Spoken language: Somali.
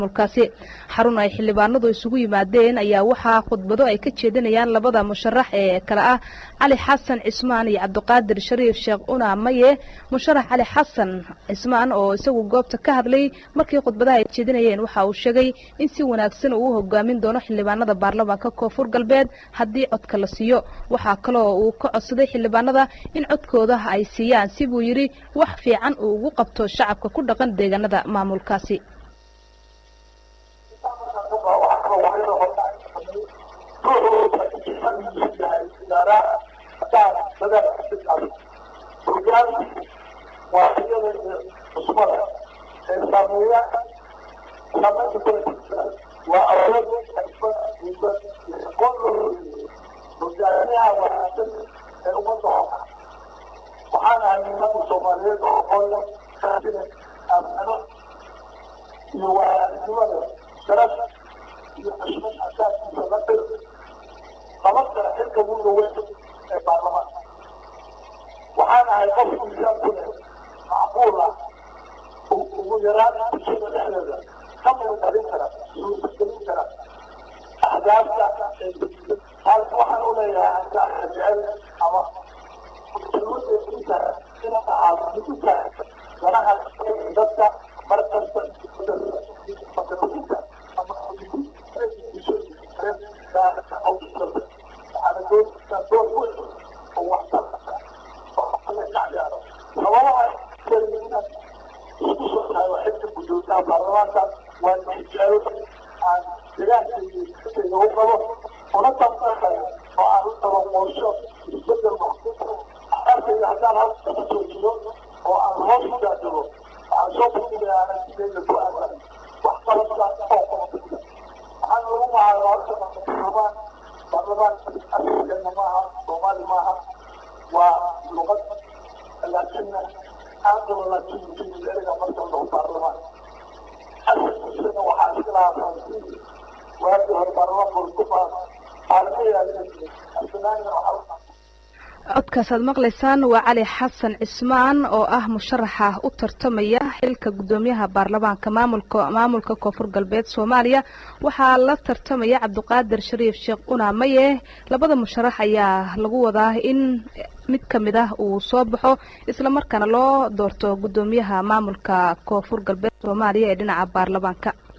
maamulkaasi xarun ay xildhibaanadu isugu yimaadeen ayaa waxaa khudbado ay ka jeedinayaan labada musharax ee kale ah cali xasan cismaan iyo cabdiqaadir shariif sheekh una maye musharax cali xasan cismaan oo isagu goobta ka hadlay markii khudbadaha ay jeedinayeen waxa uu sheegay in si wanaagsan uu u hogaamin doono xildhibaanada baarlamaanka koonfur galbeed haddii codka la siiyo waxaa kaloo uu ka codsaday xildhibaanada in codkooda ay siiyaan si buu yidhi wax fiican uu ugu qabto shacabka ku dhaqan deegaanada maamulkaasi waxaan ahay nimanka soomaaliyeed oo aqoon leh amano iyo waayanimada sharaf iyo xushmad asaaskiisa la dhir laba kale xilka ugu dhaweyn ee baarlamaanka waxaan ahay qof miisaan ku leh macquul ah ugu yaraan bulshada dhexdeeda ka murugalin kara suurtagelin kara ahdaafta taas waxaan u leeyahay ankaaka jecel ama ganaha dadka markasta sababaha isku soo tahay xilka gudoomiyaha baarlamaanka waa natiijado aan deegaankayga u qabo una tanqaxayo oo aan u qabo qorsho isbedel arkayga haddaan halka ka soo jiro oo aan hoos u daadego waxaan soo bandhigaya aragtidayda ku aadan wax qabadka oo qabadka waxaan lagu magacaaba horta baarlamaan baarlamaan afrikana maaha soomaali maaha waa luqad laakina aadaba laakiin erga marka lagu baarlamaan asalkiisana waxaa iska lahaa faransiis waagii hore baarlamaan bortugal codkaasaad maqlaysaan waa cali xasan cismaan oo ah musharaxa u tartamaya xilka guddoomiyaha baarlamaanka maamulka maamulka koonfur galbeed soomaaliya waxaa la tartamaya cabdiqaadir shariif sheekh una maye labada musharax ayaa lagu wadaa in mid ka mid ah uu soo baxo islamarkaana loo doorto guddoomiyaha maamulka koonfur galbeed soomaaliya ee dhinaca baarlamaanka